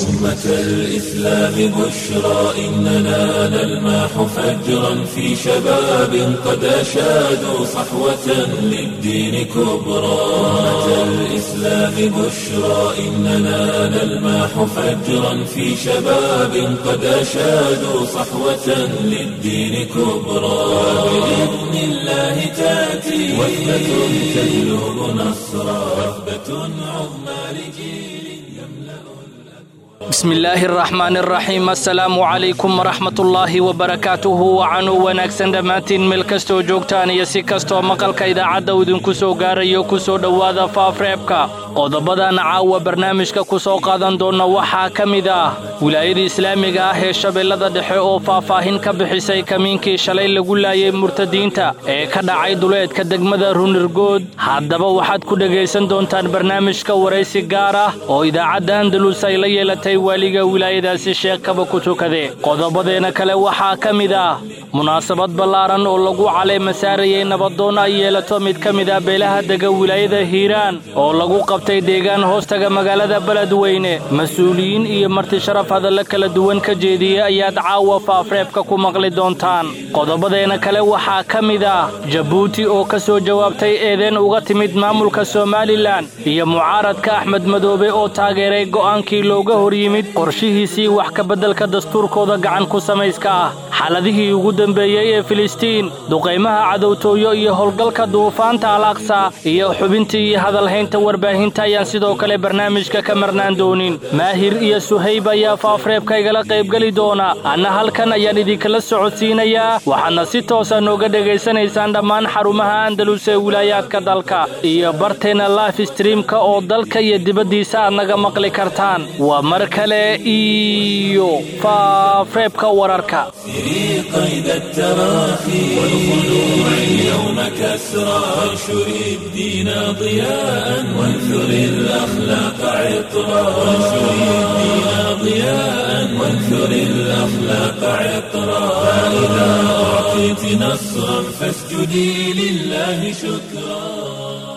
أمة الإسلام بشرى إننا نلمح فجرا في شباب قد أشادوا صحوة للدين كبرى أمة الإسلام بشرى إننا نلمح فجرا في شباب قد أشادوا صحوة للدين كبرى بإذن الله تأتي وثبة تجلب نصرا وثبة عظمى لجيل يملأ بسم illaahi araxmaan araxiim assalaamu calaykum waraxmatullaahi wabarakaatuhu wacanuu wanaagsan dhammaantiin meel kastoo joogtaan iyo si kastoo maqalka idaacadda idinku soo gaarayo ku soo dhowaada faafreebka qodobadan caawa barnaamijka ku soo qaadan doonna waxaa ka mid ah wilaayada islaamiga ah ee shabeellada dhexe oo faahfaahin ka bixisay kamiinkii shalay lagu laayay murtadiinta ee ka dhacay duleedka degmada runirgood haddaba waxaad ku dhegaysan doontaan barnaamijka waraysi gaar ah oo idaacadda andalus ay la yeelatay waaliga wilaayadaasi sheekh kaba ku tukade qodobadeena kale waxaa ka mid ah munaasabad ballaaran oo lagu caleema saarayay nabadoon ay yeelato mid ka mid ah beelaha dega wilaayada hiiraan oo lagu qabtay deegaan hoostaga magaalada beledweyne mas-uuliyiin iyo marti sharaf hadalla kala duwan ka jeediyey ayaad caawa faafreebka ku maqli doontaan qodobadeena kale waxaa ka mid ah jabuuti oo ka soo jawaabtay eedeen uga timid maamulka somalilan iyo mucaaradka axmed madoobe oo taageeray go'aankii looga hor yimid qorshihiisii wax ka beddelka dastuurkooda gacan ku samayska ah xaaladihii ugu dambeeyey ee filistiin duqaymaha cadowtooyo iyo howlgalka duufaanta al aqsa iyo xubintii iyo hadalhaynta warbaahinta ayaan sidoo kale barnaamijka ka marnaan doonin maahir iyo suhayb ayaa faafreebka igala qaybgeli doona anna halkan ayaan idinkala socodsiinayaa waxaadna si toosa nooga dhegaysanaysaan dhammaan xarumaha andalus ee wilaayaadka dalka iyo barteenna life streamka oo dalka iyo dibaddiisa aad naga maqli kartaan waa mar kale iyo faafreebka wararka سري قيد التراخي والخلوع اليوم كسرى وانشر الدين ضياء وانثر الأخلاق عطرا وانشر الدين ضياء وانثر الأخلاق عطرا فإذا أعطيت نصرا فاسجدي لله شكرا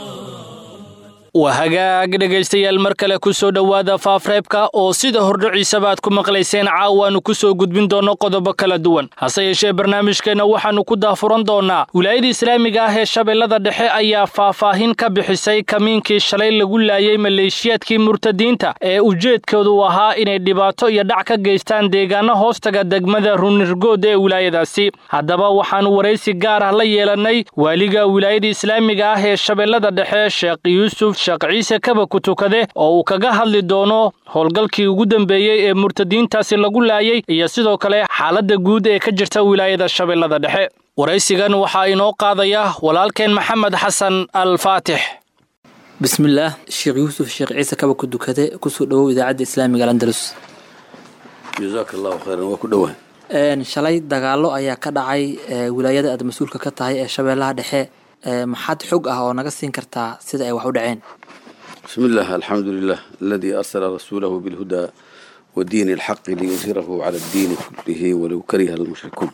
waa hagaag dhegaystayaal mar kale ku soo dhowaada faafreebka oo sida hordhiciisaba aad ku maqlayseen caawaannu ku soo gudbin doonno qodobo kala duwan hase yeeshee barnaamijkeenna waxaannu ku daafuran doonnaa wilaayada islaamiga ah ee shabeellada dhexe ayaa faahfaahin ka bixisay kamiinkii shalay lagu laayay maleeshiyaadkii murtadiinta ee ujeedkoodu ahaa inay dhibaato iyo dhac ka geystaan deegaano hoostaga degmada runirgood ee wilaayadaasi haddaba waxaannu waraysi gaar ah la yeelannay waaliga wilaayada islaamiga ah ee shabeellada dhexe sheekh yuusuf sheekh ciise kaba ku tukade oo uu kaga hadli doono howlgalkii ugu dambeeyey ee murtadiintaasi lagu laayay iyo sidoo kale xaaladda guud ee ka jirta wilaayada shabeellada dhexe waraysigan waxaa inoo qaadaya walaalkeen maxamed xasan al faatix bismillaah sheekh yuusuf sheekh ciise kaba ku dukade kusoo dhowow idaacadda islaamiga alandalus jazaaka allahu khayran waa ku dhowaa shalay dagaalo ayaa ka dhacay wilaayada aad mas-uulka ka tahay ee shabeellaha dhexe maxaad xog ah oo naga siin kartaa sida ay wax u dhaceen bismi illah alxamdu lilah aladii arsala rasuulahu bilhudaa wa diini alxaqi liyudhirahu cala addiini kullihi walow kariha almushrikuun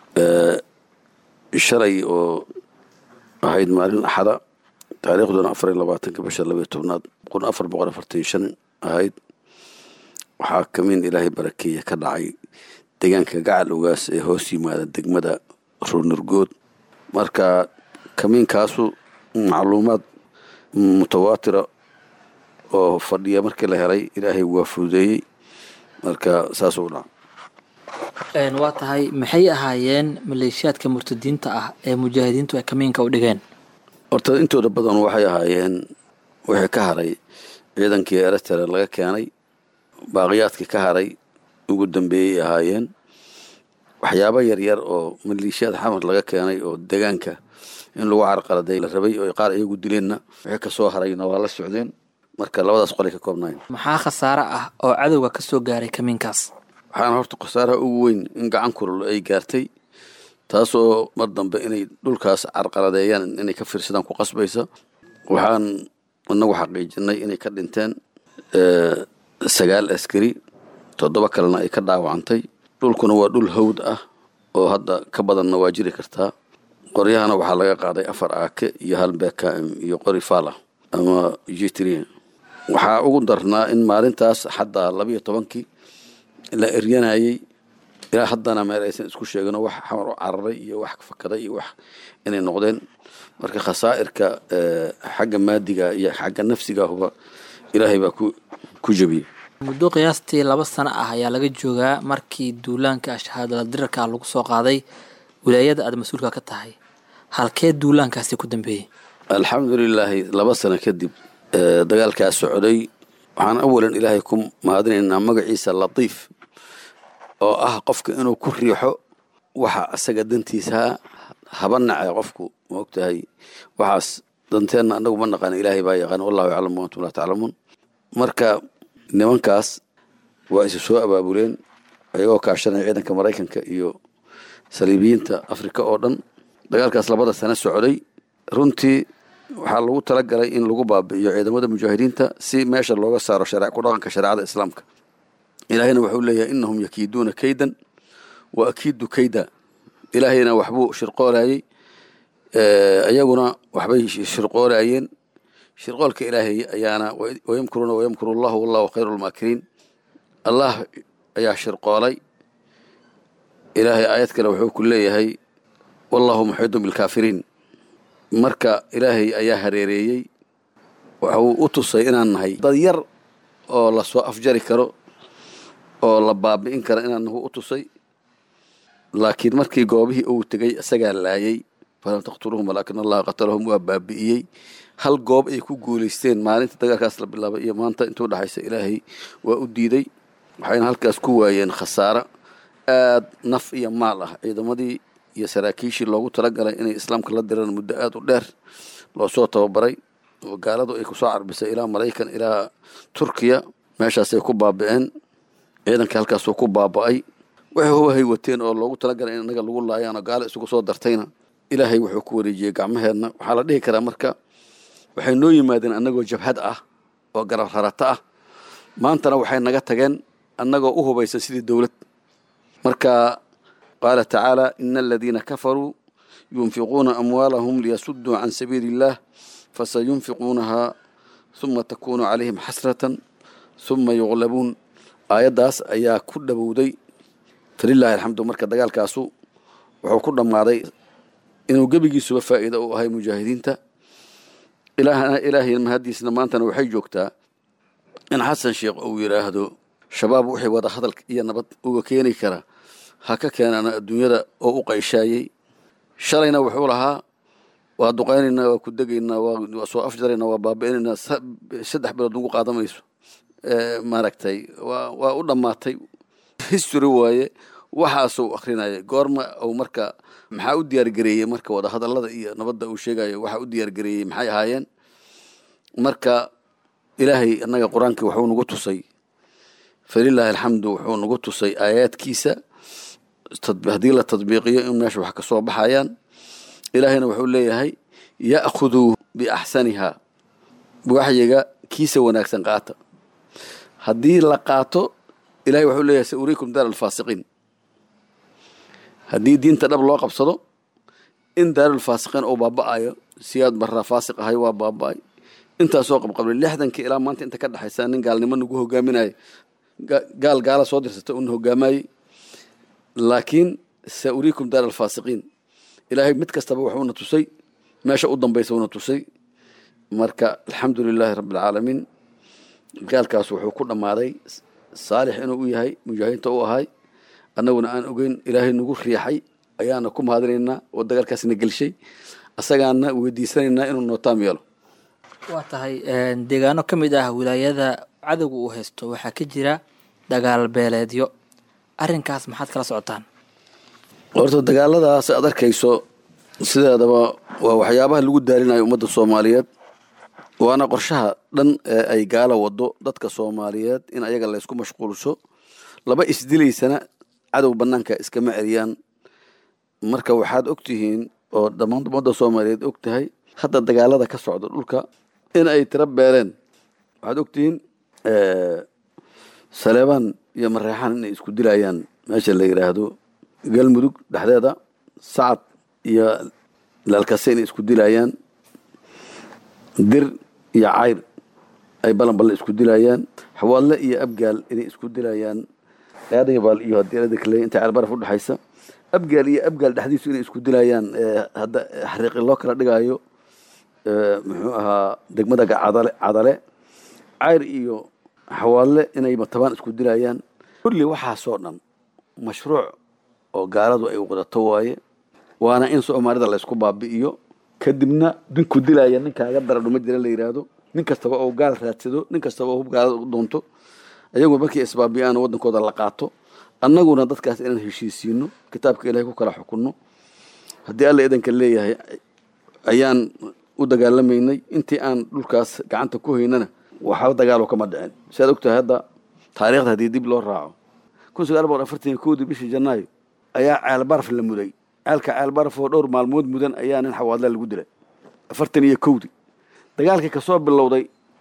shalay oo ahayd maalin axada taariikhduna afar iyo labaatanka bisha labayo tobnaad kun afar boqol afartan shan ahayd waxaa kamiin ilaahay barakeeya ka dhacay deegaanka gacal ogaas ee hoos yimaada degmada ruunurgood marka kamiinkaasu macluumaad mutawaatira oo fadhiya markii la helay ilaahay waa fududeeyey marka saasuu dhaca waa tahay maxay ahaayeen maleeshiyaadka murtadiinta ah ee mujaahidiintu ay kamiinka u dhigeen horta intooda badan waxay ahaayeen wixii ka haray ciidankii eritrea laga keenay baaqiyaadkii ka haray ugu dambeeyey ahaayeen waxyaabo yaryar oo maleeshiyaad xamar laga keenay oo deegaanka in lagu carqaladay la rabay oo qaar iyagu dileenna wixii kasoo harayna waa la socdeen marka labadaas qolay ka koobnayn maxaa khasaare ah oo cadowga ka soo gaaray kamiinkaas waxaana horta khasaaraha ugu weyn in gacan kulul ay gaartay taasoo mar dambe inay dhulkaas carqaladeeyaan inay ka fiirsadaan ku qasbaysa waxaan inagu xaqiijinay inay ka dhinteen sagaal askari toddoba kalena ay ka dhaawacantay dhulkuna waa dhul hawd ah oo hadda ka badanna waa jiri kartaa qoryahana waxaa laga qaaday afar aake iyo hal bkm iyo qori fala ama jitri waxaa ugu darnaa in maalintaas xataa labiyo tobankii la eryanayey ilaa haddana meel aysan isku sheegino wax xamar u cararay iyo wax fakaday iyo wax inay noqdeen marka khasaa'irka xagga maadiga iyo xagga nafsigahuba ilaahay baa ku ku jebiyey muddo qiyaastii laba sano ah ayaa laga joogaa markii duulaanka shahaadala dirarka lagu soo qaaday wilaayada aad mas-uulka ka tahay halkee duulaankaasi ku dambeeyey alxamdulilaahi laba sano kadib dagaalkaa socday waxaan awalan ilaahay ku mahadinaynaa magaciisa latiif oo ah qofka inuu ku riixo waxa asaga dantiisaa haba nace qofku maogtahay waxaas danteenna anagu ma naqaan ilaahay baa yaqaan wallahu yaclamu antum laa taclamuun marka nimankaas waa isu soo abaabuleen ayagoo kaashanaya ciidanka maraykanka iyo saliibiyiinta afrika oo dhan dagaalkaas labada sano socday runtii waxaa lagu talagalay in lagu baabi'iyo ciidamada mujaahidiinta si meesha looga saaro ku dhaqanka shareecada islaamka ilaahayna wuxuu leeyahay inahum yakiiduuna kaydan wa akiidu kayda ilaahayna waxbuu shirqoolayey iyaguna waxbay shirqoolayeen shirqoolka ilaahay ayaana wayamkuruuna wayamkuru allahu wallahu khayru lmaakiriin allah ayaa shirqoolay ilaahay aayad kale wuxuu ku leeyahay wallahu muxiidun bilkaafiriin marka ilaahay ayaa hareereeyey waxuu u tusay inaan nahay dad yar oo lasoo afjari karo oo la baabi'in kara inaan nahu u tusay laakiin markii goobihii uu tegey isagaa laayay falam taqtuluhum walaakin allaha qatalahum waa baabi'iyey hal goob ay ku guulaysteen maalinta dagaalkaas la bilaabay iyo maanta intuu dhexaysa ilaahay waa u diiday waxayna halkaas ku waayeen khasaaro aad naf iyo maal ah ciidamadii iyo saraakiishii loogu talagalay inay islaamka la diraan muddo aad u dheer loo soo tababaray oo gaaladu ay kusoo carbisay ilaa maraykan ilaa turkiya meeshaasay ku baabi'een ciidanka halkaasuu ku baaba'ay waxay hubahay wateen oo loogu talagalay in inaga lagu laayaan oo gaalo isugu soo dartayna ilaahay wuxuu ku wareejiyey gacmaheedna waxaa la dhihi karaa marka waxay noo yimaadeen annagoo jabhad ah oo garab rarata ah maantana waxay naga tageen annagoo u hubaysan sidii dowlad marka qaala tacaala ina aladiina kafaruu yunfiquuna amwaalahum liyasuduu can sabiili illaah fasayunfiquunaha huma takunu calayhim xasratan huma yuqlabuun aayaddaas ayaa ku dhowowday falilaahi alxamdu marka dagaalkaasu wuxuu ku dhammaaday inuu gebigiisuba faa'iida u ahay mujaahidiinta ilaahay mahadiisna maantana waxay joogtaa in xasan sheekh uu yidhaahdo shabaab wixii wada hadalka iyo nabad uga keeni kara ha ka keenana adduunyada oo u qayshaayey shalayna wuxuu lahaa waa duqaynaynaa waa ku degaynaa waa soo afjaraynaa waa baabi'inaynaa saddex bilood nagu qaadamayso maaragtay waa waa u dhammaatay history waaye waxaasuu akrinaya goorma uu marka maxaa u diyaargareeyey marka wada hadallada iyo nabadda uu sheegayo waxaa u diyaargareeyey maxay ahaayeen marka ilaahay annaga qur-aankii wuxuu nagu tusay falilaahi alxamdu wuxuu nagu tusay aayaadkiisa haddii la tadbiiqiyo in meesha wax ka soo baxayaan ilaahayna wuxuu leeyahay ya'khuduu biaxsaniha waxyiga kiisa wanaagsan qaata haddii la qaato ilahay wuxuu leeyahay sa uriikum daar alfaasiqiin haddii diinta dhab loo qabsado in daarulfaasiqiin uu baaba'ayo siyaad barraa faasiq ahay waa baaba'ay intaasoo qabqablay lixdankii ilaa maanta inta ka dhexaysa nin gaalnimo nagu hogaaminayo gaal gaala soo dirsata una hogaamayey laakiin sa uriikum daar alfaasiqiin ilaahay mid kastaba wuxuuna tusay meesha u dambaysa una tusay marka alxamdu lilaahi rabbi alcaalamiin gaalkaas wuxuu ku dhammaaday saalix inuu u yahay mujaahidiinta u ahay annaguna aan ogeyn ilaahay nagu riixay ayaana ku mahadinaynaa oo dagaalkaasna gelshay asagaana weydiisanaynaa inuu nootaam yeelo waa tahay deegaano ka mid ah wilaayada cadowga uu haysto waxaa ka jira dagaal beeleedyo arrinkaas maxaad kala socotaan horta dagaaladaas aad arkayso sideedaba waa waxyaabaha lagu daalinayo ummadda soomaaliyeed waana qorshaha dhan ee ay gaalo wado dadka soomaaliyeed in ayaga laysku mashquulsho laba isdilaysana cadow banaanka iskama celiyaan marka waxaad og tihiin oo dhammaan ummadda soomaaliyeed og tahay hadda dagaalada ka socda dhulka in ay tiro beeleen waxaad og tihiin saleebaan iyo mareexaan inay isku dilayaan meesha la yidhaahdo galmudug dhexdeeda sacad iyo laalkase inay isku dilayaan dir iyo cayr ay balanballe isku dilayaan xawaadle iyo abgaal inay isku dilayaan aadayabaal iyo hadii kale inta ceelbaraf udhexaysa abgaal iyo abgaal dhexdiisu inay isku dilayaan hadda xariiqi loo kala dhigaayo muxuu ahaa degmada cadale cadale cayr iyo xawaadle inay matabaan isku dilayaan kulli waxaasoo dhan mashruuc oo gaaladu ay wadato waaye waana in soomaalida laysku baabi'iyo kadibna dinku dilaya ninkaaga dara dhuma jira la yidhaahdo nin kastaba oo gaal raadsado nin kastaba oo hub gaalada u doonto ayagu markii isbaabi'aan wadankooda la qaato annaguna dadkaas inaan heshiisiino kitaabka ilahay ku kala xukunno haddii alla idanka leeyahay ayaan u dagaalamaynay intii aan dhulkaas gacanta ku haynana waxba dagaalo kama dhicin siaad ogtahay hadda taariikhda haddii dib loo raaco kun sagaal boqol afartan iyo kowdii bishii janaayo ayaa ceelbaraf la muday ceelka ceelbaraf oo dhowr maalmood mudan ayaa nin xawaadla lagu dilay afartan iyo kowdii dagaalkii kasoo bilowday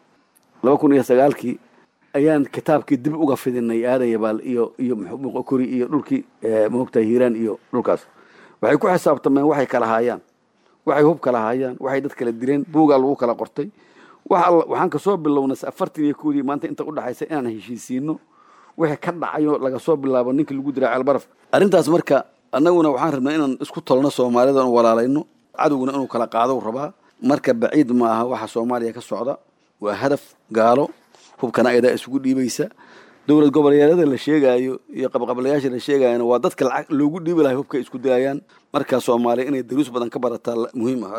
laba kun iyo sagaalkii ayaan kitaabkii dib uga fidinay aadan yabaal iyo iyo muqokori iyo dhulkii maogtahay hiiraan iyo dhulkaas waxay ku xisaabtameen waxay kala haayaan waxay hub kala haayaan waxay dad kala dileen buugaa lagu kala qortay waxaan kasoo bilownay afartan iyo kowdii maanta inta udhexaysa inaan heshiisiino wixii ka dhacayo laga soo bilaabo ninkii lagu diraa ceelbaraf arrintaas marka annaguna waxaan rabnaa inaan isku tolno soomaalida n walaalayno cadowguna inuu kala qaado rabaa marka baciid ma aha waxa soomaaliya ka socda waa hadaf gaalo hubkana ayadaa isugu dhiibaysa dowlad goboleedyada la sheegaayo iyo qabqablayaasha la sheegayana waa dadka lacag loogu dhiibi lahay hubka isku dilayaan markaa soomaaliya inay daruus badan ka barataa muhiim ah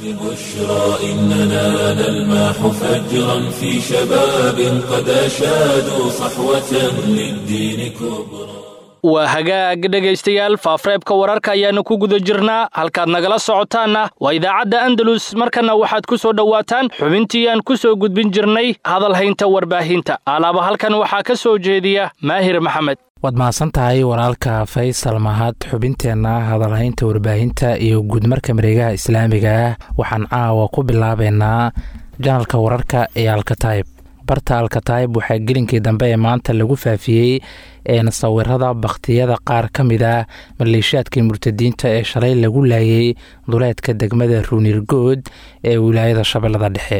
ببشرى إننا نلمح فجرا في شباب قد أشادوا صحوة للدين كبرى waa hagaag dhegaystayaal faafreebka wararka ayaanu ku guda jirnaa halkaad nagala socotaanna waa idaacadda andalus markana waxaad ku soo dhowaataan xubintii aan ku soo gudbin jirnay hadalhaynta warbaahinta alaaba halkan waxaa ka soo jeediya maahir maxamed waad mahadsan tahay walaalka faysal mahad xubinteenna hadalhaynta warbaahinta iyo guudmarka mareegaha islaamiga ah waxaan caawa ku bilaabeynaa janalka wararka ee alkatayb barta alkatayb waxaa gelinkii dambe ee maanta lagu faafiyey sawirada bakhtiyada qaar ka mid ah maleeshiyaadkii murtadiinta ee shalay lagu laayay duleedka degmada ruunirgood ee wilaayada shabeellada dhexe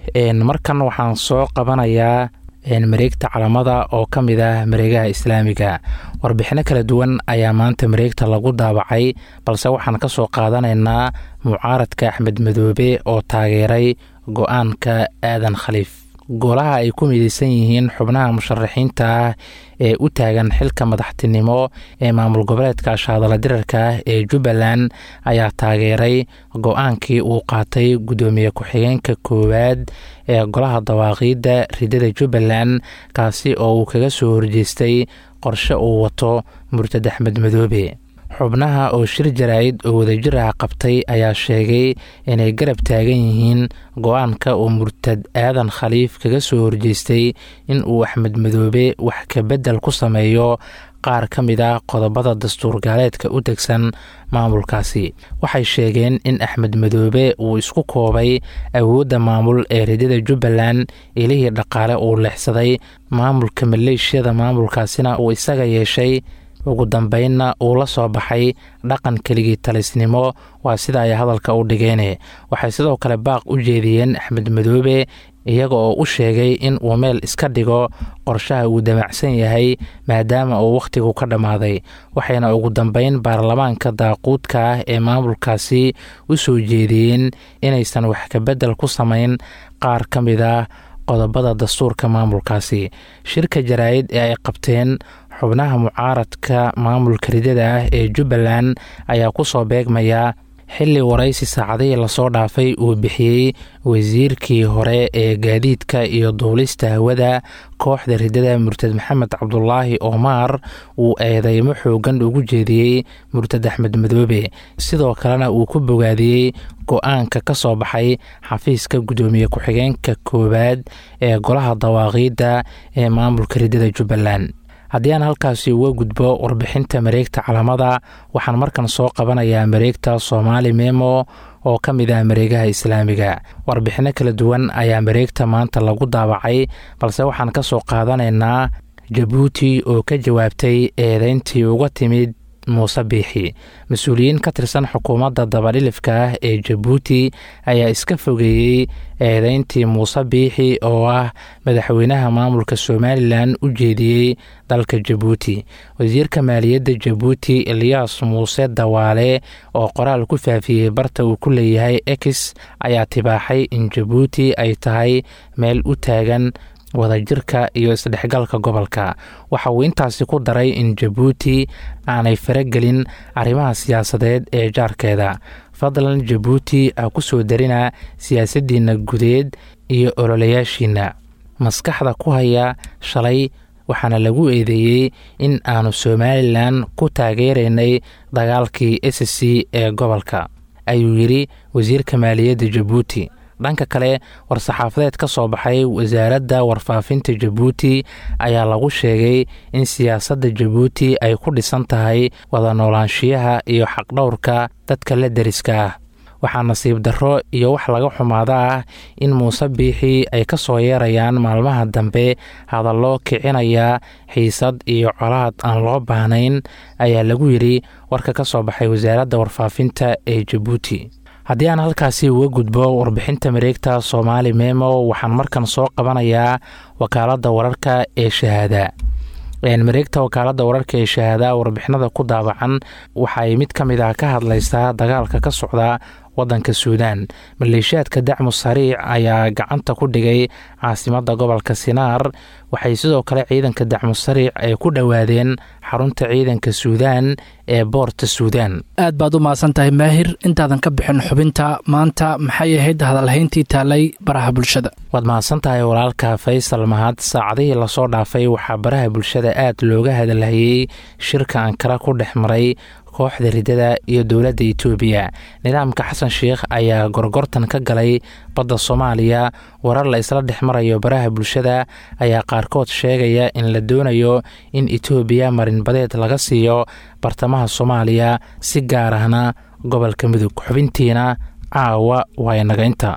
markan waxaan soo qabanayaa mareegta calamada oo ka mid ah mareegaha islaamiga warbixino kala duwan ayaa maanta mareegta lagu daabacay balse waxaan ka soo qaadanaynaa mucaaradka axmed madoobe oo taageeray go-aanka aadan khaliif golaha ay ku mideysan yihiin xubnaha musharaxiinta ah ee u taagan xilka madaxtinimo ee maamul goboleedka shaadala dirarka ee jubbaland ayaa taageeray go-aankii uu qaatay guddoomiye ku-xigeenka koowaad ee golaha dawaaqiidda ridada jubbaland kaasi oo uu kaga soo horjeestay qorshe uu wato murtad axmed madoobe xubnaha oo shir jaraa'id oo wadajir ah qabtay ayaa sheegay inay garab taagan yihiin go-aanka uu murtad aadan khaliif kaga soo horjeestay in uu axmed madoobe wax kabedel ku sameeyo qaar ka mid a qodobada dastuur gaaleedka u degsan maamulkaasi waxay sheegeen in axmed madoobe uu isku koobay awoodda maamul ee ridada jubbaland ilihii dhaqaale uu leexsaday maamulka maleeshiyada maamulkaasina uu isaga yeeshay ugu dambeynna uu la soo baxay dhaqan keligii talisnimo waa sida ay hadalka u dhigeene waxay sidoo kale baaq u jeediyeen axmed madoobe iyaga oo u sheegay in uu meel iska dhigo qorshaha uu damacsan yahay maadaama uu wakhtigu ka dhammaaday waxayna ugu dambeyn baarlamaanka daaquudka ah ee maamulkaasi u soo jeediyeen inaysan wax kabedel ku samayn qaar ka mid ah qodobada dastuurka maamulkaasi shirka jaraa'id ee ay qabteen xubnaha mucaaradka maamulka ridada ah ee jubbaland ayaa ku soo beegmaya xilli waraysi saacadihii lasoo dhaafay uu bixiyey wasiirkii hore ee gaadiidka iyo duulista hawada kooxda ridada murtad maxamed cabdulaahi omaar uu eedeymo xoogan ugu jeediyey murtad axmed madoobe sidoo kalena uu ku bogaadiyey go-aanka ka soo baxay xafiiska guddoomiye ku-xigeenka koowaad ee golaha dawaaqiidda ee maamulka ridada jubbaland haddii aan halkaasi uga gudbo warbixinta mareegta calamada waxaan markan soo qabanayaa mareegta soomaali memo oo ka mid ah mareegaha islaamiga warbixinno kala duwan ayaa mareegta maanta lagu daabacay balse waxaan ka soo qaadanaynaa jabuuti oo ka jawaabtay eedeyntii uga timid muuse biixi mas-uuliyiin ka tirsan xukuumadda dabadhilifka ah ee jabuuti ayaa iska fogeeyey eedeyntii muuse biixi oo ah madaxweynaha maamulka somalilan u jeediyey dalka jabuuti wasiirka maaliyadda jabuuti eliyas muuse dawaale oo qoraal ku faafiyey barta uu ku leeyahay ex ayaa tibaaxay in jabuuti ay tahay meel u taagan wadajirka iyo isdhexgalka gobolka waxa uu intaasi ku daray in jabuuti aanay faragelin arrimaha siyaasadeed ee jaarkeeda fadlan jabuuti ha ku soo darina siyaasaddiinna gudeed iyo ololayaashiinna maskaxda ku haya shalay waxaana lagu eedeeyey in aanu somalilan ku taageeraynay dagaalkii s c ee gobolka ayuu yidhi wasiirka maaliyadda jabuuti dhanka kale war-saxaafadeed ka soo baxay wasaaradda warfaafinta jabuuti ayaa lagu sheegay in siyaasadda jabuuti ay ku dhisan tahay wada noolaanshiyaha iyo xaqdhowrka dadka la deriska ah waxaa nasiib darro iyo wax laga xumaada ah in muuse biixi ay ka soo yeerayaan maalmaha dambe hadallo kicinaya xiisad iyo colaad aan loo baahnayn ayaa lagu yidhi warka ka soo baxay wasaaradda warfaafinta ee jabuuti haddii aan halkaasi uga gudbo warbixinta mareegta soomaali memo waxaan markan soo qabanayaa wakaaladda wararka ee shahaada mareegta wakaaladda wararka ee shahaada warbixinada ku daabacan waxaay mid ka mid ah ka hadlaysaa dagaalka ka socda wadanka suudaan maleeshiyaadka dacmu sariic ayaa gacanta ku dhigay caasimadda gobolka sinaar waxay sidoo kale ciidanka dacmu sariic ay ku dhowaadeen xarunta ciidanka suudaan ee boorta suudaan aad baad u mahadsan tahay maahir intaadan ka bixin xubinta maanta maxay ahayd hadalhayntii taalay baraha bulshada waad mahadsan tahay walaalka faysal mahad saacadihii lasoo dhaafay waxaa baraha bulshada aad looga hadalhayey shirka ankara ku dhex maray kooxda ridada iyo dowladda itoobiya nidaamka xasan sheikh ayaa gorgortan ka galay badda soomaaliya warar la isla dhex marayo baraha bulshada ayaa qaarkood sheegaya in la doonayo in itoobiya marinbadeed laga siiyo bartamaha soomaaliya si gaar ahna gobolka mudug xubintiina caawa waa inaga inta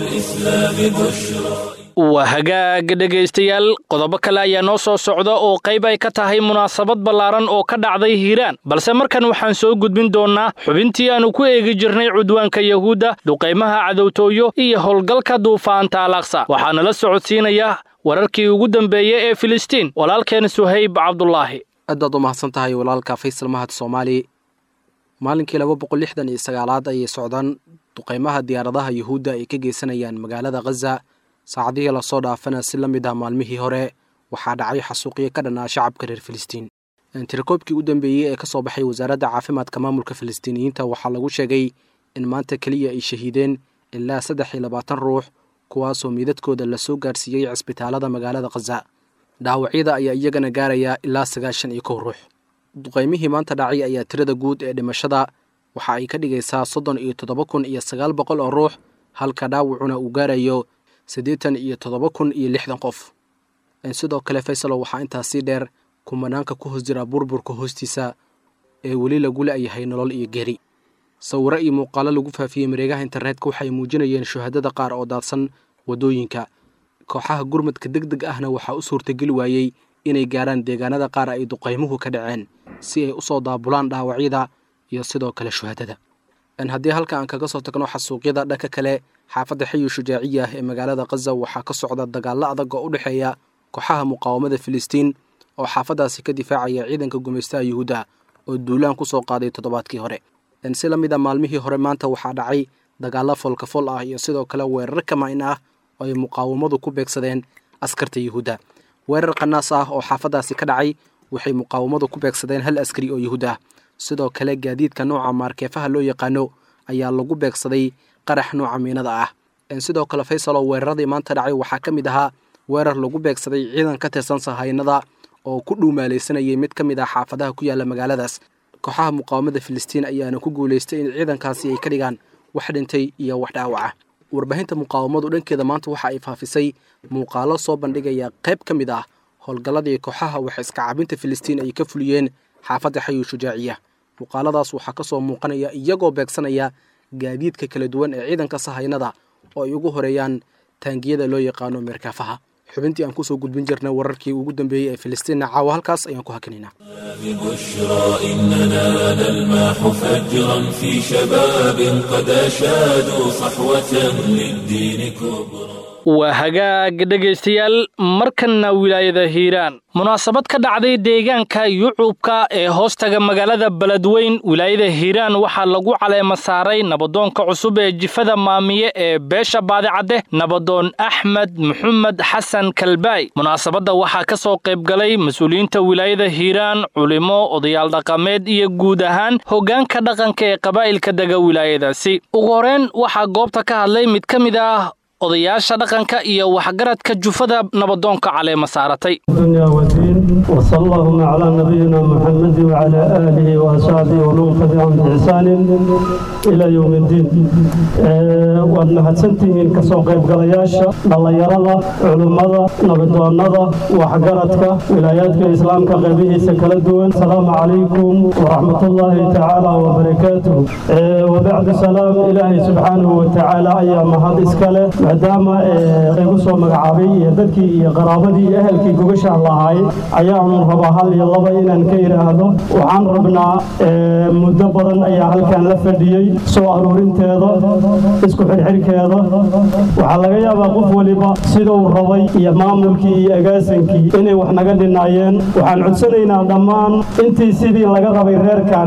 waa hagaag dhegaystayaal qodobo kale ayaa noo soo socda oo qayb ay ka tahay munaasabad ballaaran oo ka dhacday hiiraan balse markan waxaan soo gudbin doonnaa xubintii aanu ku eegi jirnay cudwaanka yahuudda duqaymaha cadowtooyo iyo howlgalka duufaanta alaqsa waxaana la socodsiinaya wararkii ugu dambeeyey ee filistiin walaalkeen suhayb cabdulaahi aad baad u mahadsan tahay walaalka faysal mahad soomaali maalinkii laba boqol lixdan iyo sagaalaad ayay socdaan duqaymaha diyaaradaha yuhuudda ay ka geysanayaan magaalada khaza saacadihii lasoo dhaafana si la mid ah maalmihii hore waxaa dhacay xasuuqyo ka dhanaa shacabka reer filistiin tirakoobkii u dambeeyey ee ka soo baxay wasaaradda caafimaadka maamulka filistiiniyiinta waxaa lagu sheegay in maanta keliya ay shahiideen ilaa saddex iyo labaatan ruux kuwaasoo miidadkooda lasoo gaarsiiyey cisbitaalada magaalada khaza dhaawacyada ayaa iyagana gaaraya ilaa sagaashan iyo kow ruux duqaymihii maanta dhacay ayaa tirada guud ee dhimashada waxa ay ka dhigaysaa soddon iyo toddoba kun iyo sagaal boqol oo ruux halka dhaawacuna uu gaarayo siddeetan iyo toddoba kun iyo lixdan qof sidoo kale faysalo waxaa intaas sii dheer kumanaanka ku hoos jira burburka hoostiisa ee weli lagu la'yahay nolol iyo geri sawiro iyo muuqaalo lagu faafiyey mareegaha internetka waxay muujinayeen shuhadada qaar oo daadsan waddooyinka kooxaha gurmadka deg deg ahna waxaa u suurtageli waayey inay gaarhaan deegaanada qaar ay duqaymuhu ka dhaceen si ay u soo daabulaan dhaawacyada iyo sidoo kale shuhadada haddii halka aan kaga soo tagno xasuuqyada dhanka kale xaafadda xayu shujaaciya ah ee magaalada khaza waxaa ka socda dagaallo adag oo u dhexeeya kooxaha muqaawamada filistiin oo xaafaddaasi ka difaacaya ciidanka gumaystaha yuhuudda oo duulaan ku soo qaaday toddobaadkii hore si la mid a maalmihii hore maanta waxaa dhacay dagaallo foolkafol ah iyo sidoo kale weerar kamayn ah oo ay muqaawamadu ku beegsadeen askarta yuhuudda weerar qanaas ah oo xaafaddaasi ka dhacay waxay muqaawamadu ku beegsadeen hal askari oo yuhuud ah sidoo kale gaadiidka nooca maarkeefaha loo yaqaano ayaa lagu beegsaday qarax nooca miinada ah sidoo kale faysal oo weeraradii maanta dhacay waxaa ka mid ahaa weerar lagu beegsaday ciidan ka tirsan sahaynada oo ku dhuumaalaysanayay mid ka mid ah xaafadaha ku yaalla magaaladaas kooxaha muqaawamada filistiin ayaana ku guulaystay in ciidankaasi ay ka dhigaan wax dhintay iyo wax dhaawaca warbaahinta muqaawamadu dhankeeda maanta waxa ay faafisay muuqaalo soo bandhigaya qayb ka mid ah howlgalladii kooxaha wax iska cabinta filistiin ay ka fuliyeen xaafadda xayu shujaaciya muuqaaladaas waxaa ka soo muuqanaya iyagoo beegsanaya gaadiidka kala duwan ee ciidanka sahaynada oo ay ugu horeeyaan taangiyada loo yaqaano meerkaafaha xubintii aan kusoo gudbin jirnay wararkii ugu dambeeyey ee filistiinna caawa halkaas ayaan ku hakinaynaa ببشرى إننا نلمح فجرا في شباب قد أشادوا صحوة للدين كبرى waa hagaag dhegaystayaal markanna wilaayada hiiraan munaasabad ka dhacday deegaanka yucubka ee hoostaga magaalada beledweyn wilaayada hiiraan waxaa lagu caleema saaray nabadoonka cusub ee jifada maamiye ee beesha baadicadde nabadoon axmed maxamed xasan kalbaay munaasabadda waxaa ka soo qaybgalay mas-uuliyiinta wilaayada hiiraan culimo odayaal dhaqameed iyo guud ahaan hoggaanka dhaqanka ee qabaa'ilka dega wilaayadaasi ugu horreyn waxaa goobta ka hadlay mid ka mid ah odayaasha dhaqanka iyo waxgaradka jufada nabadoonka caleema saaratay الدنيا والدين وصلى اللهم على نبينا محمد وعلى آله وأصحابه ومن تبعهم بإحسان إلى يوم الدين waad mahadsantihiin kasoo qaybgalayaasha dhallinyarada culimmada nabadoonnada waxgaradka wilaayaadka islaamka qaybihiisa kala duwan asalaamu calaykum waraxmatullaahi tacaala wabarakaatuh wabacdu salaam ilaahay subxaanahu watacaala ayaa mahad iska leh maadaama igu soo magacaabay iyo dadkii iyo qaraabadii iyo ehelkii gogashaan lahaay ayaanu rabaa hal iyo laba inaan ka idhaahdo waxaan rabnaa muddo badan ayaa halkan la fadhiyey soo aruurinteeda isku xirxirkeeda waxaa laga yaabaa qof waliba siduu rabay iyo maamulkii iyo agaasinkii inay wax naga dhinaayeen waxaan codsanaynaa dhammaan intii sidii laga rabay reerkan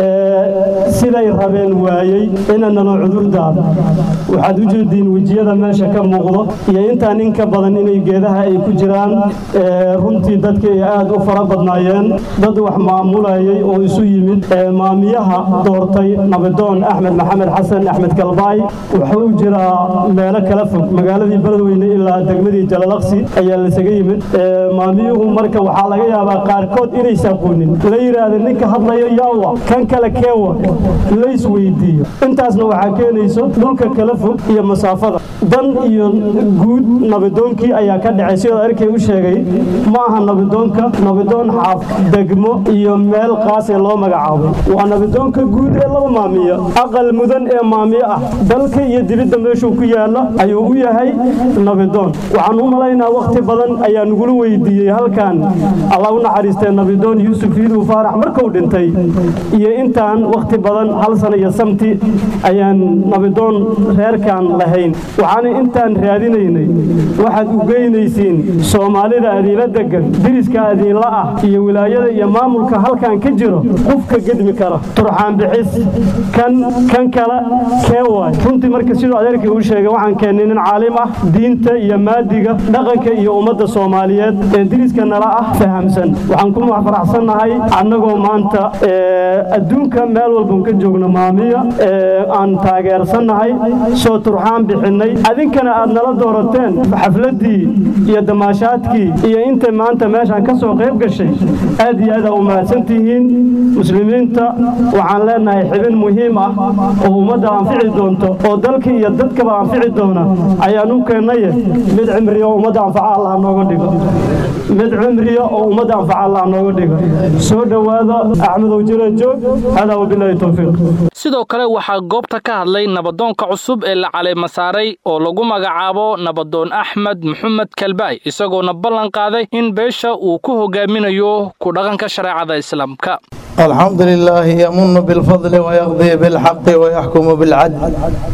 siday rabeen waayey inanalo cudurdaar waxaad u jeediin wejiyada meesha ka muuqdo iyo intaa nin ka badan inay geedaha ay ku jiraan runtii dadkii ay aad u fara badnaayeen dad wax maamulayay oo isu yimid maamiyaha doortay nabadoon axmed maxamed xasan axmed kalbaay wuxuu jiraa meelo kala fog magaaladii beledweyne ilaa degmadii jalalaqsi ayaa lasaga yimid maamiyuhu marka waxaa laga yaabaa qaarkood inaysa aqoonin la yidhaahda ninka hadlayo yaawa kan kale keewa lays weydiiyo intaasna waxaa keenayso dhulka kala fog iyo masaafada dan iyo guud nabadoonkii ayaa ka dhacay sidoo arkay u sheegay ma aha nabadoonka nabadoon xaaf degmo iyo meel qaas ee loo magacaabay waa nabadoonka guud ee laba maamiya aqal mudan ee maamiye ah dalka iyo dibidda meeshuu ku yaala ayuu u yahay nabadoon waxaan u malaynaa wakhti badan ayaa nagula weydiiyey halkan allah u naxariistee nabadoon yuusuf yiidow faarax markuu dhintay iyo intaan wakhti badan hal sana iyo samti ayaan nabadoon reerkan lahayn waxaana intaan raadinaynay waxaad u geynaysiin soomaalida adiila degan diriska adiinla ah iyo wilaayada iyo maamulka halkan ka jiro qofka gedmi kara turxaan bixis kan kan kale kee waay runtii marka siduu adeerkii uu sheegay waxaan keennay nin caalim ah diinta iyo maadiga dhaqanka iyo ummadda soomaaliyeed ee diriska nala ah fahamsan waxaan ku faraxsannahay annagoo maanta adduunka meel walban ka joogno maamiya aan taageersannahay soo turxaan bixinnay adinkana aad nala doorateen xafladdii iyo damaashaadkii iyo inta maanta meeshaan ka soo qayb gashay aad iyo aad aa u mahadsantihiin muslimiinta waxaan leenahay xibin muhiim ah oo ummadda anfici doonto oo dalka iyo dadkaba anfici doona ayaan u keennaye mid cimriya oo ummadda anfaca allah nooga dhigo mid cimriya oo ummadda anfaca allah nooga dhigo soo dhowaada axmedow jira joog hadaa wabilaahi towfiiq sidoo kale waxaa goobta ka hadlay nabadoonka cusub ee la caleema saaray oo lagu magacaabo nabadoon axmed maxamed kalbaay isagoona ballan qaaday in beesha uu ku hogaaminayo ku dhaqanka shareecada islaamka الحمد لله يمن بالفضل ويقضي بالحق ويحكم بالعدل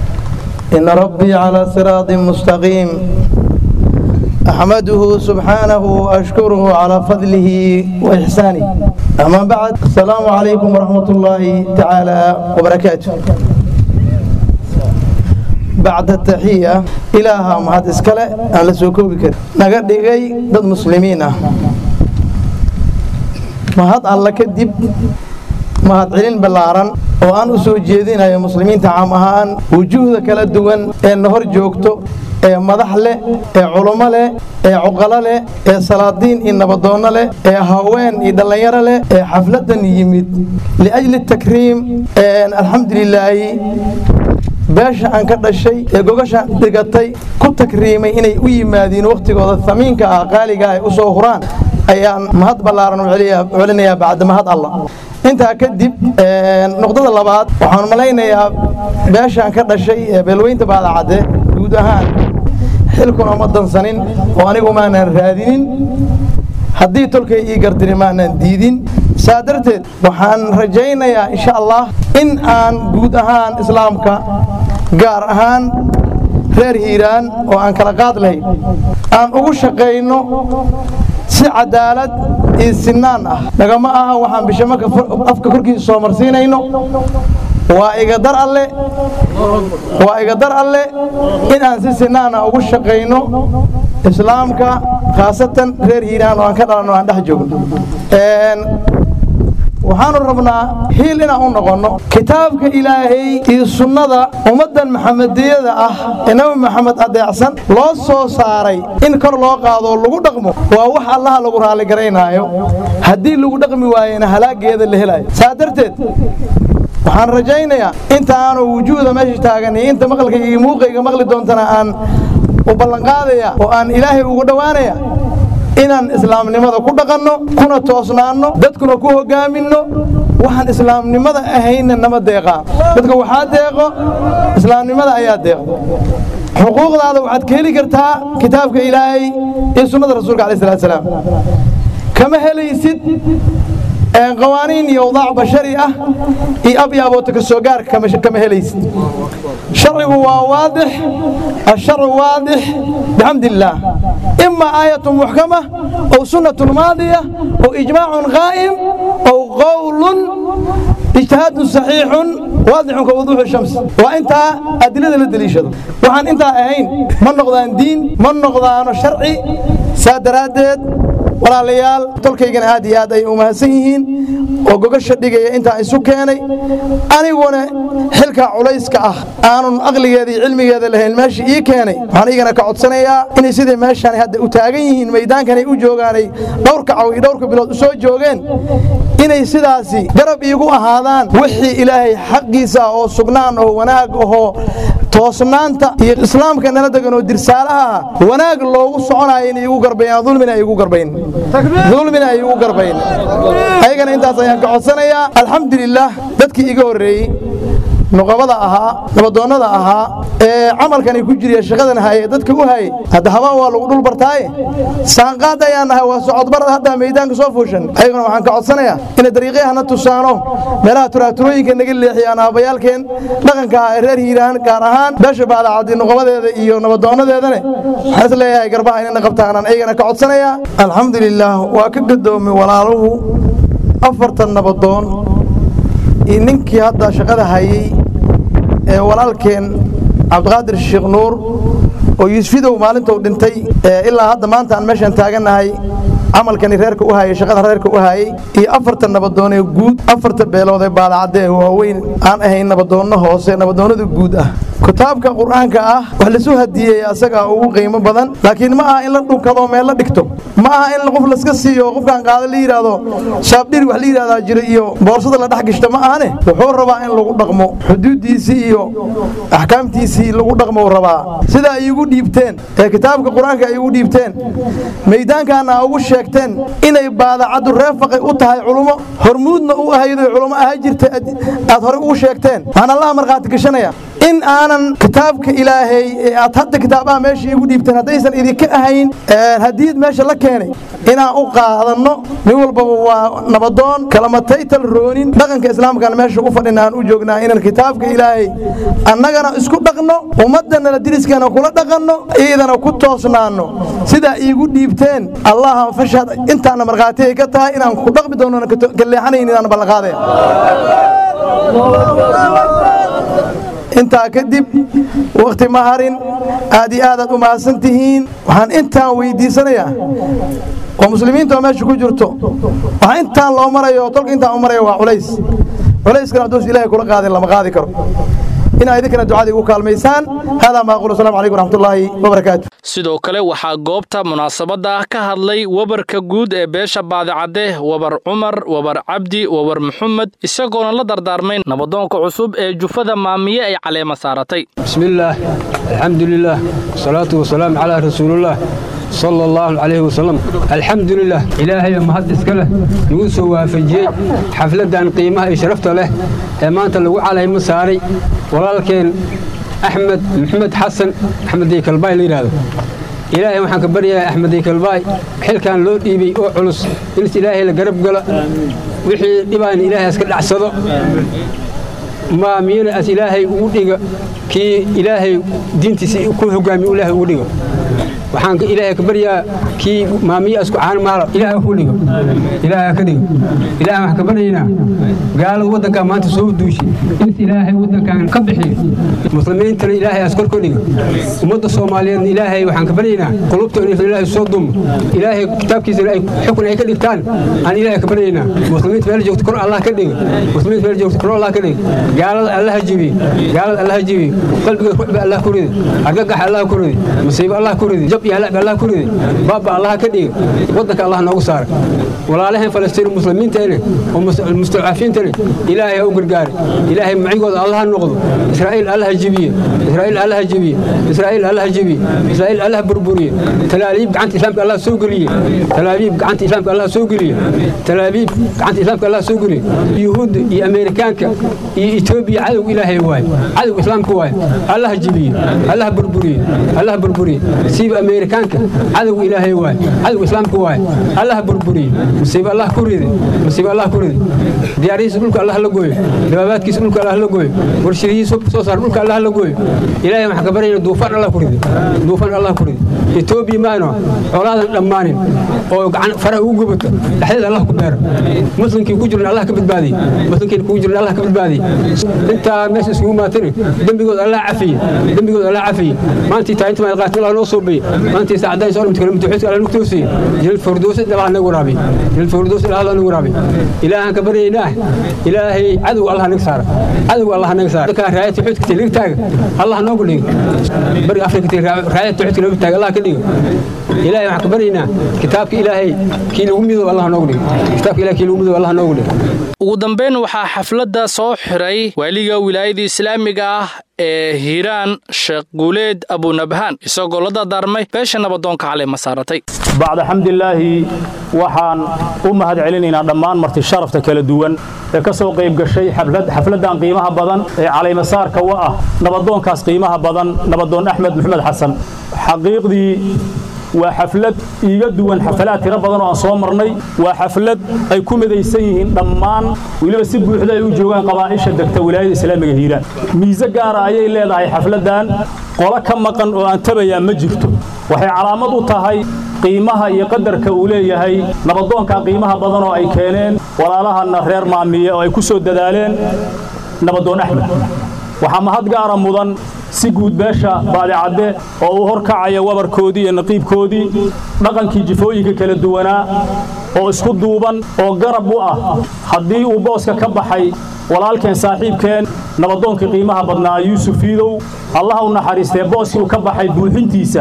إن ربي على صراط مستقيم أحمده سبحانه وأشكره على فضله وإحسانه أما بعد السلام عليكم ورحمة الله تعالى وبركاته بعد التحية إلها مهد إسكالة أن لسوكوبك نقد لغي ضد مسلمين mahad alla kadib mahadcelin ballaaran oo aan u soo jeedinayo muslimiinta caam ahaan wujuuhda kala duwan ee na hor joogto ee madax leh ee culummo leh ee cuqalo leh ee salaadiin iyo nabadoonno leh ee haween iyo dhallinyaro leh ee xafladdan yimid liajli takriim alxamdulilaahi beesha aan ka dhashay ee gogasha dhigatay ku takriimay inay u yimaadiin wakhtigooda samiinka ah qaaliga ay u soo huraan ayaan mahad ballaaran u celinayaa bacda mahad allah intaa kadib nuqdada labaad waxaan malaynayaa beeshaan ka dhashay ee beelweynta baadacadde guud ahaan xilkuna ma dansanin oo anigu maanan raadinin haddii tolkay ii gardini maanan diidin saa darteed waxaan rajaynayaa insha allah in aan guud ahaan islaamka gaar ahaan reer hiiraan oo aan kala qaad lahayn aan ugu shaqayno si cadaalad iyo sinaan ah nagama aha waxaan bishamaka afka korkiisa soo marsiinayno waa igadar alle waa igadar alle in aan si sinaana ugu shaqayno islaamka khaasatan reer hiiraan oo aan ka dhalanno aan dhex joogno waxaanu rabnaa hiil inaan u noqonno kitaabka ilaahay iyo sunnada ummaddan maxamediyada ah ee nabi maxamed adeecsan loo soo saaray in kor loo qaado oo lagu dhaqmo waa wax allaha lagu raalligaraynaayo haddii lagu dhaqmi waayena halaageeda la helayo saa darteed waxaan rajaynayaa inta aanu wujuuda meesha taagan iyo inta maqalkayga iyo muuqayga maqli doontana aan u ballanqaadaya oo aan ilaahay ugu dhowaanaya inaan islaamnimada ku dhaqanno kuna toosnaanno dadkuna ku hogaaminno waxaan islaamnimada ahayna nama deeqaa dadka waxaa deeqo islaamnimada ayaa deeqo xuquuqdaada waxaad ka heli kartaa kitaabka ilaahay iyo sunnada rasuulka alayh salatu salaam kama helaysid qawaaniin iyo awdaac bashari ah iyo abyaabooto ka soo gaarka kama helaysid sharcigu waa waadix asharcu waadix bixamdi illaah ima aayatu muxkama ow sunnatun maadiya ow ijmaacun qaa'im ow qowlun ijtihaadun saxiixun waadixun ka wuduuxi shams waa intaa adilada la deliishado waxaan intaa ahayn ma noqdaan diin ma noqdaano sharci saa daraaddeed walaalayaal tolkaygana aad iyo aad ay u mahadsan yihiin oo gogasha dhigaya intaa isu keenay aniguna xilkaa culayska ah aanun aqligeeda iyo cilmigeeda lahayn meesha ii keenay waxaan igana ka codsanayaa inay siday meeshaan hadda u taagan yihiin maydaankanay u joogaanay dhowrka caw iyo dhowrka bilood u soo joogeen inay sidaasi garab iigu ahaadaan wixii ilaahay xaqiisa ah oo sugnaan oo wanaag ahoo toosnaanta iyo islaamka nala degan oo dirsaalaha ah wanaag loogu soconayo inay igu garbayaan dulmina ay igu garbayn dulmina ay igu garbayn ayagana intaas ayaan ka codsanayaa alxamdulilaah dadkii iga horreeyey nuqabada ahaa nabadoonnada ahaa ee camalkan ay ku jiriya shaqadan haye dadka u hayay hadda habaan waa lagu dhul bartaaye saanqaad ayaan nahay waa socodbarada hadda meydaanka soo fuushan ayaguna waxaan ka codsanayaa inay dariiqyahana tusaano meelaha turaaturooyinka naga leexiyaan aabayaalkeen dhaqanka ah ee reer hiiraan gaar ahaan beesha baadacadi nuqabadeeda iyo nabadoonnadeedane waxaan is leeyahay garbaha inayna qabtaanaan ayagana ka codsanayaa alxamdulilaah waa ka gadoomay walaaluhu afartan nabadoon iyo ninkii hadda shaqada hayey ee walaalkeen cabdiqaadir sheekh nuur oo yuusfidow maalintou dhintay ilaa hadda maanta aan meeshaan taagannahay camalkani reerka u hayay shaqada reerka u hayay iyo afarta nabadoon ee guud afarta beelood ee baadacadde ee waaweyn aan ahayn nabadoonno hoose nabadoonnada guud ah kitaabka qur-aanka ah wax lasu hadiyey asagaa ugu qiimo badan laakiin ma aha in la dhunkado meel la dhigto ma aha in qof laska siiyo qofkaan qaada la yidhaahdo shaabdhiri wax la yidhahdaa jira iyo boorsada la dhex gishto ma ahane wuxuu rabaa in lagu dhaqmo xuduuddiisii iyo axkaamtiisii lagu dhaqmo rabaa sida ay igu dhiibteen ee kitaabka qur-aanka ay igu dhiibteen maydaankaana ugu sheegteen inay baadacaddu reefaqay u tahay culummo hormuudna u ahaydo culummo ahaa jirta aad horey ugu sheegteen waxaan allaha markhaati gashanaya in aanan kitaabka ilaahay ee aad hadda kitaabaha meesha iigu dhiibteen haddaysan idinka ahayn hadiid meesha la keenay inaan u qaadanno nin walbaba waa nabadoon kalamataytal roonin dhaqanka islaamkana meesha u fadhina aan u joognaa inaan kitaabka ilaahay annagana isku dhaqno ummaddanala diriskana kula dhaqanno iidana ku toosnaanno sidaa iigu dhiibteen allaha fashad intaana markhaati ay ka tahay inaan ku dhaqmi doonona ka leexanayn inaan ballanqaadaya intaa kadib wakhti ma harin aad iyo aadaad u mahadsan tihiin waxaan intaan weydiisanayaa oo muslimiinta oo meesha ku jirto waxaa intaan loo marayo tolka intaan u marayo waa culays culayskana hadduus ilahay kula qaadin lama qaadi karo inaa idinkana ducada igu kaalmaysaan haadaa maa aqul asalamu calaykum waraxmatullaahi wabarakaatu sidoo kale waxaa goobta munaasabadda ka hadlay wabarka guud ee beesha baadicadde wabar cumar wabar cabdi wabar maxamed isagoona la dardaarmay nabadoonka cusub ee jufada maamiye ay caleema saaratay bismillaah alxamdulilaah wasalaatu wasalaamu calaa rasuulillaah sala allahu calayhi wasalam alxamdulilah ilaahayo mahad iska leh nagu soo waafajiyey xafladdan qiimaha iyo sharafta leh ee maanta lagu calaymo saaray walaalkeen axmed maxamed xasan axmed deykalbaay la yidhaahdo ilaahay waxaan ka baryayaa axmed deykalbaay xilkan loo dhiibay oo culus in ilaahay la garab gala wixii dhibaana ilaahay iska dhacsado maamiyana as ilaahay ugu dhiga kii ilaahay diintiisa ku hogaamiyo ilaahay ugu dhigo waxaan ilaahay ka baryaa kii maamiya isku caan maalo ilaahay ku dhigo ilaahay ka dhigo ilaahay waxaan ka baryaynaa gaalada waddanka maanta soo duushay in ilaahay waddankan ka bixiyo muslimiintana ilaahay as kor ka dhigo ummadda soomaaliyeedna ilaahay waxaan ka baryaynaa qulubta in ilaahay soo dumo ilaahay kitaabkiisa ay xukun ay ka dhigtaan aan ilaahay ka baryaynaa muslimiinta meel joogto kor allah ka dhigo muslimiinta meel joogto kor allah ka dhigo gaalada allaha jibiyo gaalada allaha jibiyo qalbiga ruuxba allah ku ridi argagax allah ku ridi musiibo allah ku ridi jab iyo halacba allah ku ridi baaba allah ka dhiga waddanka allah noogu saara walaalaheen falastiin muslimiinteene oo mustadcafiintene ilaahay ha u gargaare ilaahay macigooda allah ha noqdo israa'iil allah jibiye israa'iil allah jibiye israa'iil allah jibiye israa'iil allah burburiye talaabiib gacanta islaamka allah soo geliye talaabiib gacanta islaamka allah soo geliye talaabiib gacanta islaamka allah soo geliye yuhuudda iyo ameerikaanka iyo etoobiya cadow ilaahay waaye cadow islaamka waaye allah jibiye allah burburiye allah burburiye siiba ameerikaanka cadow ilaahay waaye cadow islaamka waaye allah burburiye musiibo allah ku ride musiibo allah ku ride diyaarihiisa dhulka allah la gooyo dabaabaadkiisa dhulka allah la gooyo warshadihiisa soo saar dhulka allah la gooyo ilaahay waxaan ka baryayna duufaan allah ku ride duufaan allah ku ride etoobiya maano colaadan dhammaanin oo gacan faraha ugu gubata dhexdeeda allah ku beero muslimkii ku jiran allah ka badbaadiye muslimkiina kugu jiran allah ka badbaadiye intaa meesha isugu maatani dembigooda allah cafiye dembigooda allah cafiye maantii taa inta maad qaatay allah noo soo beye maantii saacadayn soo dhimta kalamta xuska allah nagu toosiye jilal fardoosa allah nagu waraabiye jilal fardoosa allah nagu waraabiye ilaahan ka baryaynaa ilaahay cadow allah naga saara cadow allah naga saara dadka raayadta xuudka tilig taaga allah noogu dhigo bariga afrika raayadta xuudka noogu taaga allah ka dhigo ilaahay waxaan ka baryaynaa kitaabka ilaahay kii lagu midoob allah noogu dhigo kitaabka ilahay kii lagu midoob allah noogu dhigo ugu dambayn waxaa xafladda soo xiray waaliga wilaayada islaamiga ah ee hiiraan sheekh guuleed abunabhaan isagoo la dardaarmay beesha nabadoonka cali masaaratay bacda xamdilaahi waxaan u mahad celinaynaa dhammaan marti sharafta kala duwan ee ka soo qayb gashay xafladdan qiimaha badan ee calaymasaarka wa ah nabadoonkaas qiimaha badan nabadoon axmed maxamed xasan xaqiiqdii waa xaflad iiga duwan xafalaad tiro badan oo aan soo marnay waa xaflad ay ku midaysan yihiin dhammaan weliba si buuxda ay u joogaan qabaa'isha degta wilaayada islaamiga hiiraan miise gaara ayay leedahay xafladdan qolo ka maqan oo aan tabayaa ma jirto waxay calaamad u tahay qiimaha iyo qadarka uu leeyahay nabadoonka qiimaha badan oo ay keeneen walaalahanna reer maamiye oo ay ku soo dadaaleen nabadoon axmed waxaa mahad gaara mudan si guud beesha baadicadde oo uu horkacaya wabarkoodii iyo naqiibkoodii dhaqankii jifooyinka kala duwanaa oo isku duuban oo garab u ah haddii uu booska ka baxay walaalkeen saaxiibkeen nabadoonkii qiimaha badnaa yuusuf iidow allaha u naxariistee booskii uu ka baxay buuxintiisa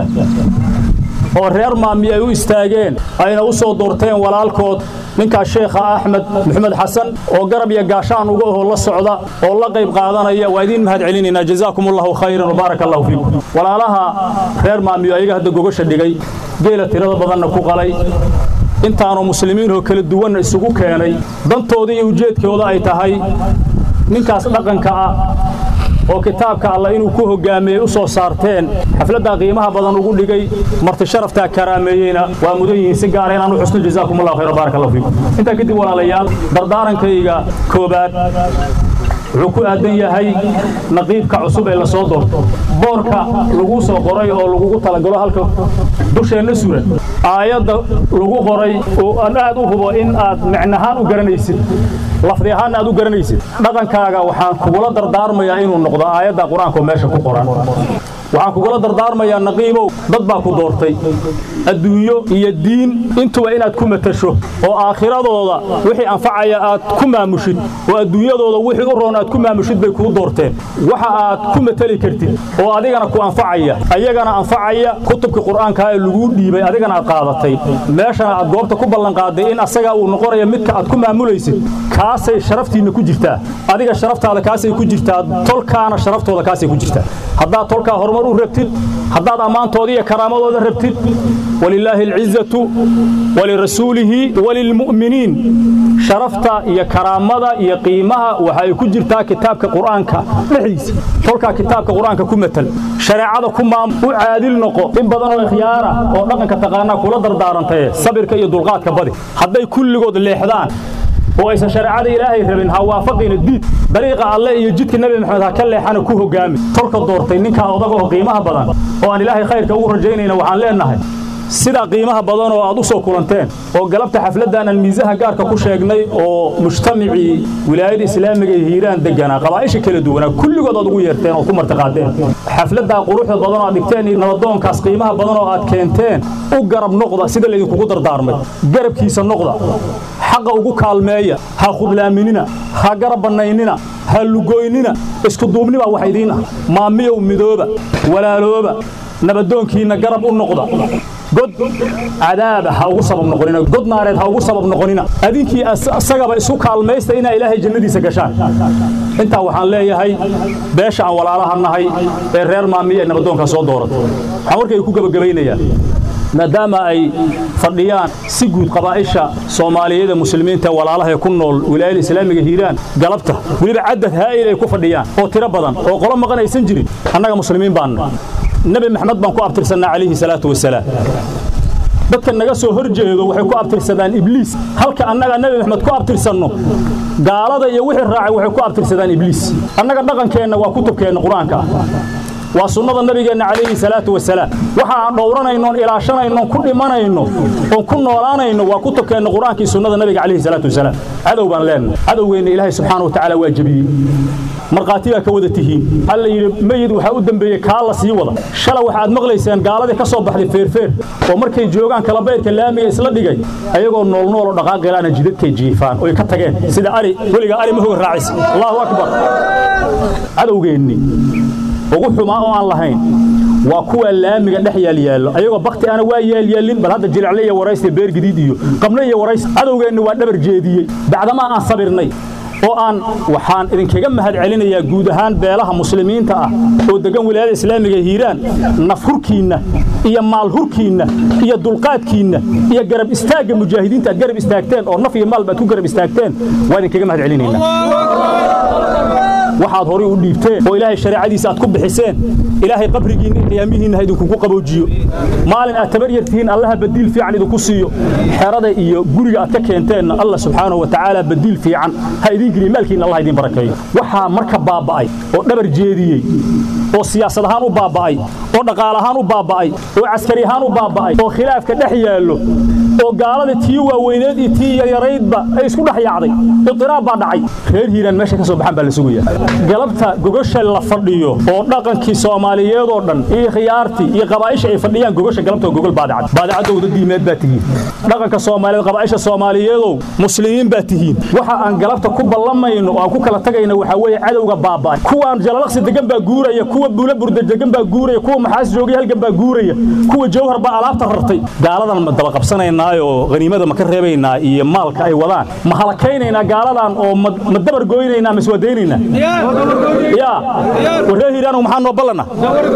oo reer maami ay u istaageen ayna u soo doorteen walaalkood ninkaas sheekha axmed maxamed xasan oo garab iyo gaashaan uga oho la socda oo la qayb qaadanaya waa idiin mahad celinaynaa jazaakum allahu khayran wabaaraka allahu fiikum walaalaha reer maamiyo ayaga hadda gogasha dhigay geela tirada badanna ku qalay intaanoo muslimiinoo kala duwanna isugu keenay dantooda iyo ujeedkooda ay tahay ninkaas dhaqanka ah oo kitaabka alla inuu ku hogaamiyey u soo saarteen xafladdaa qiimaha badan ugu dhigay marti sharaftaa karaameeyeyna waa mudan yihiin si gaara inaan u xusno jazaakum allahu khayr baaraka allahu fiikum intaa kadib walaalayaal dardaarankayga koobaad wuxuu ku aadan yahay naqiibka cusub ee la soo doorto boorka lagu soo qoray oo lagugu talagalo halka dusheenna suran aayadda lagu qoray oo aan aad u hubo in aad micnahaan u garanaysid lafdi ahaanna aad u garanaysid dhaqankaaga waxaan kugula dardaarmayaa inuu noqdo aayadda qur-aanka oo meesha ku qoran waxaan kugula dardaarmayaa naqiibow dad baa ku doortay adduunyo iyo diin intuba inaad ku matasho oo aakhiradooda wixii anfacaya aad ku maamushid oo adduunyadooda wixii u roon aad ku maamushid bay kuu doorteen waxa aad ku matali kartid oo adigana ku anfacaya ayagana anfacaya kutubkii qur'aankaa ee laguu dhiibay adigana aad qaadatay meeshana aad goobta ku ballanqaaday in asagaa uu noqonayo midka aad ku maamulaysid kaasay sharaftiinna ku jirtaa adiga sharaftaada kaasay ku jirtaa tolkaana sharaftooda kaasay ku jirtaa haddaad tolkaa horumar horumar u rabtid haddaad ammaantooda iyo karaamadooda rabtid walilaahi alcizatu walirasuulihi walilmu'miniin sharafta iyo karaamada iyo qiimaha waxa ay ku jirtaa kitaabka qur'aanka dhexdiisa tolkaa kitaabka qur'aanka ku matal shareecada ku maam u caadil noqo in badan oo ikhyaara oo dhaqanka taqaanaa kula dardaarantaye sabirka iyo dulqaadka badi hadday kulligood leexdaan oo aysan shareecada ilaahay rabin ha waafaqina diid dariiqa alle iyo jidka nebi maxamed ha ka leexana ku hogaami tolka doortay ninkaa odaga oo qiimaha badan oo aan ilaahay khayrka ugu rajaynayna waxaan leenahay sidaa qiimaha badan oo aad u soo kulanteen oo galabta xafladdan aan miisaha gaarka ku sheegnay oo mujtamacii wilaayada islaamiga iyo hiiraan deganaa qabaa'isha kala duwanaa kulligood aad ugu yeerteen oo ku martiqaadeen xafladdaa quruxda badan oo aad dhigteen iyo nabadoonkaas qiimaha badan oo aad keenteen u garab noqda sida laydinkugu dardaarmay garabkiisa noqda xaqa ugu kaalmeeya ha khudlaaminina ha garab bannaynina ha lugoynina isku duubnibaa wax idiin ah maamiyow midooba walaalooba nabadoonkiinna garab u noqda god cadaaba ha ugu sabab noqonina god naareed ha ugu sabab noqonina adinkii isagaba isu kaalmaysta inaa ilaahay jannadiisa gashaan intaa waxaan leeyahay beesha aan walaalaha nahay ee reer maamiya ee nabadoonka soo doorata waxaan warkay ku gebagabaynayaa maadaama ay fadhiyaan si guud qabaa'isha soomaaliyeed ee muslimiinta ee walaalaha ee ku nool wilaayada islaamiga hiiraan galabta weliba cadad haa'il ay ku fadhiyaan oo tiro badan oo qolo maqan aysan jirin annaga muslimiin baanna nebi maxamed baan ku abtirsannaa calayhi salaatu wasalaam dadka naga soo hor jeedo waxay ku abtirsadaan ibliis halka annaga nebi maxamed ku abtirsanno gaalada iyo wixii raacay waxay ku abtirsadaan ibliis annaga dhaqankeenna waa kutubkeenna qur-aanka ah waa sunnada nabigeenna calayhi salaatu wasalaam waxa aan dhowranaynoon ilaashanaynoon ku dhimanayno oon ku noolaanayno waa kutubkeenna qur-aankii sunnada nabiga calayhi salaatu wasalaam cadow baan leenahay cadowgeenna ilaahay subxaana wa tacaala waa jebiyey markhaati baa ka wada tihiin alla yidhi meyid waxaa u dembeeyey kaa la sii wada shala waxaad maqlayseen gaaladii ka soo baxday feerfeer oo markay joogaan kalabayrka laamiga isla dhigay ayagoo noolnool oo dhaqaaqilaana jidadkay jiifaan oy ka tageen sida ari weligaa ari ma hoga raacaysa allahu akbar cadowgeenni ugu xumaa oo aan lahayn waa kuwa laamiga dhex yaalyaallo ayagoo bakti ana waa yaalyaalin bal hadda jilicle iyo waraysta beer gadiid iyo qabno iyo waraysta cadowgeenni waa dhabar jeediyey bacdamaa aan sabirnay oo aan waxaan idinkaga mahad celinayaa guud ahaan beelaha muslimiinta ah oo degan wilaayada islaamiga hiiraan naf hurkiinna iyo maal hurkiinna iyo dulqaadkiinna iyo garab istaagga mujaahidiinta aad garab istaagteen oo naf iyo maal baad ku garab istaagteen waa idinkaga mahad celinaynaa waxaad horay u dhiibteen oo ilaahay shareecadiisa aad ku bixiseen ilaahay qabrigiinna iyo qiyaamihiinna ha idinkugu qaboojiyo maalin aad tabar yartihiin allaha badiil fiican idinku siiyo xerada iyo guriga aad ka keenteenna allah subxaanahu wa tacaala badiil fiican ha idiin geliyo maalkiinna allah idiin barakeeyo waxaa marka baaba'ay oo dhabar jeediyey oo siyaasad ahaan u baaba'ay oo dhaqaal ahaan u baaba'ay oo caskari ahaan u baaba'ay oo khilaafka dhex yaallo oo gaalada tii waaweyneed iyo tii yaryaraydba ay isku dhex yaacday idiraab baa dhacay reer hiiraan meesha ka soo baxaan baa la sugayaa galabta gogosha la fadhiyo oo dhaqankii soomaaliyeed oo dhan iyo khiyaartii iyo qabaa'isha ay fadhiyaan gogosha galabta gogol baadacad baadacadowda diimeed baa tihiin dhaqanka soomaaliyeed qabaa'isha soomaaliyeedow muslimiin baa tihiin waxa aan galabta ku ballamayno oo aan ku kala tagayno waxaa weeye cadowga baaba'ay kuwaan jalalaqsi degan baa guuraya kuwa buula burda degan baa guuraya kuwa maxaas joogay halgan baa guuraya kuwa jawhar baa alaabta rartay gaaladan ma daba qabsanaynaayo haniimada ma ka reebaynaa iyo maalka ay wadaan ma halakaynaynaa gaaladan oo ma dabar gooynaynaa ma iswadaynaynaa yaa warree hiiraanu maxaa noo ballana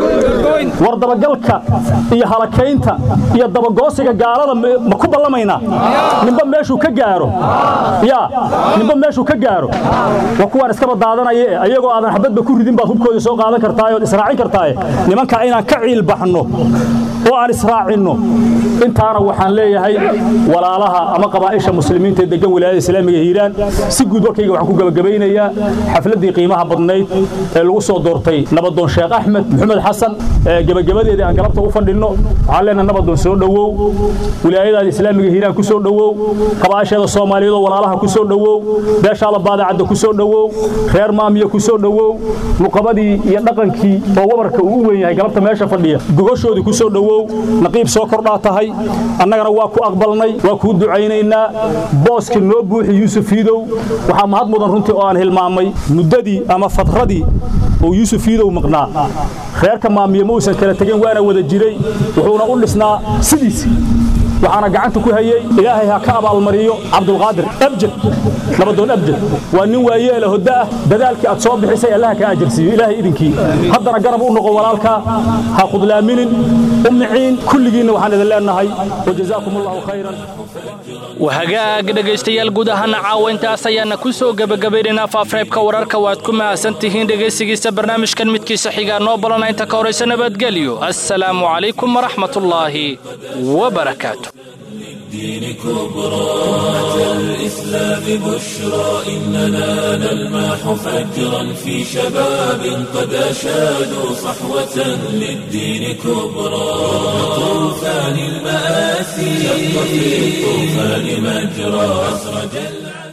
war dabagalka iyo halakaynta iyo dabagoosiga gaalada ma ku ballamaynaa ninba meeshuu ka gaaro yaa ninba meeshuu ka gaaro waa kuwaan iskaba daadanaya e ayagoo aadan xabadba ku ridin baad hubkooda soo qaadan kartaaye ood israacin kartaaye nimankaa inaan ka ciil baxno oo aan israacinno intaana waxaan leeyahay walaalaha ama qabaa'isha muslimiinta ee degan wilaayada islaamiga hiiraan si guud warkayga waxaan ku gabagabeynayaa xafladdii qiimaha badnayd ee lagu soo doortay nabadoon sheekh axmed maxamed xasan ee gebagabadeedii aan galabta u fadhinno waxaan leenahay nabadoon soo dhowow wilaayadaada islaamiga hiiraan ku soo dhowow qabaa'isheeda soomaaliyeed oo walaalaha ku soo dhowow beeshaala baadacadda ku soo dhowow reer maamiya ku soo dhowow nuqabadii iyo dhaqankii oo wabarka uu u weyn yahay galabta meesha fadhiya gogoshoodii ku soo dhowow naqiib soo kordhaa tahay annagana waa ku aqbalnay waa kuu ducaynaynaa booskii noo buuxi yuusuf iidow waxaa mahad mudan runtii oo aan hilmaamay muddadii ama fadradii oo yuusuf iidow maqnaa reerka maamiye ma uusan kala tegin waana wada jiray wuxuuna u dhisnaa sidiisi waxaana gacanta ku hayey ilaahay ha ka abaalmariyo cabdulqaadir abjad nabadoon abjad waa nin waayeela hodda ah dadaalkii aad soo bixisay allaha ka ajirsiiyo ilaahay idinkii haddana garab u noqo walaalka ha khudlaaminin u miciin kulligiinna waxaan idin leenahay wajazaakum allahu khayran wahagaag dhegaystayaal guud ahaana caawa intaas ayaana ku soo gebagabaynaynaa faafreebka wararka waad ku mahadsan tihiin dhegaysigiisa barnaamijkan midkiisa xigaa noo balana inta ka horaysa nabadgelyo assalaamu calaykum waraxmatullaahi wabarakaatu الدين كبرى أتى الإسلام بشرى إننا نلمح فجرا في شباب قد أشادوا صحوة للدين كبرى طوفان المآسي شق في الطوفان مجرى أسرج العالم